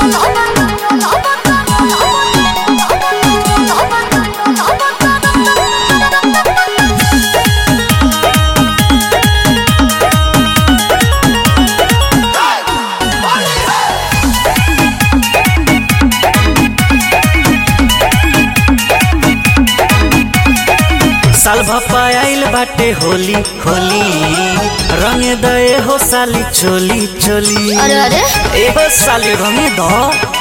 साल भप्पा आइल बाटे होली होली रंग दए हो साली चोली चोली अरे अरे एगो साली रंग दो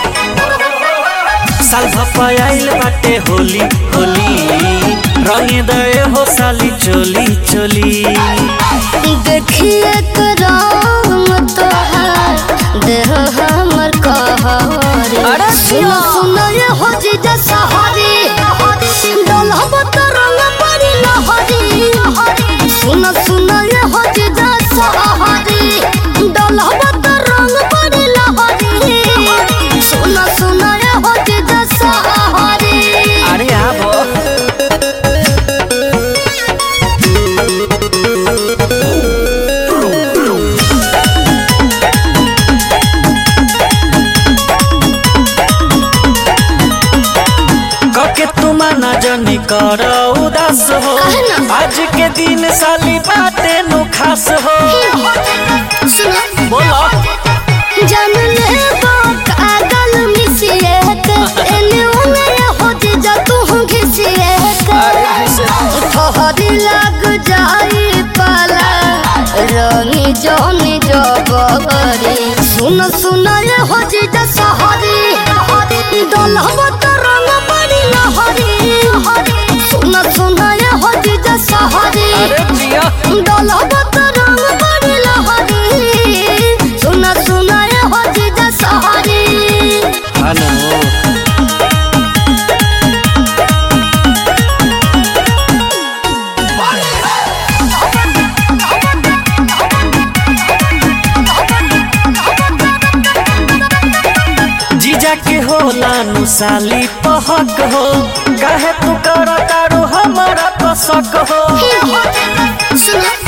साल भप्पा आइल बाटे होली होली रंग दए हो साली चोली चोली देखिए करम तोहार देह हमर कहरे अरे सुन जिया। सुन ये हो जी सहारी डलहब त रंग परी लहरी सुन सुन ये हो जी सहारी डलहब त रंग परी लहरी सुन सुन ये हो जी सहारी अरे आबो कके तुम न जनी कर उदास हो काहे ना? आज के दिन साली बाटे नु खास हो सुन बोलो जन ले कागल मिसिए के एने ओने हो जा तू घिसिए के ठहरी लग जाई पाला रंगी जनी जबरी सुन सुन ये हो जा सहरी डलहब त रंग पड़ी लहरी सुन सुन ये हो जा सहरी अरे जिया डलहब त रंग पड़ी लहरी सुन सुन ये हो जा सहरी हेलो जीजा के होला नु साली पहक हो काहे तू कर तारू हमारा पसक हो सुन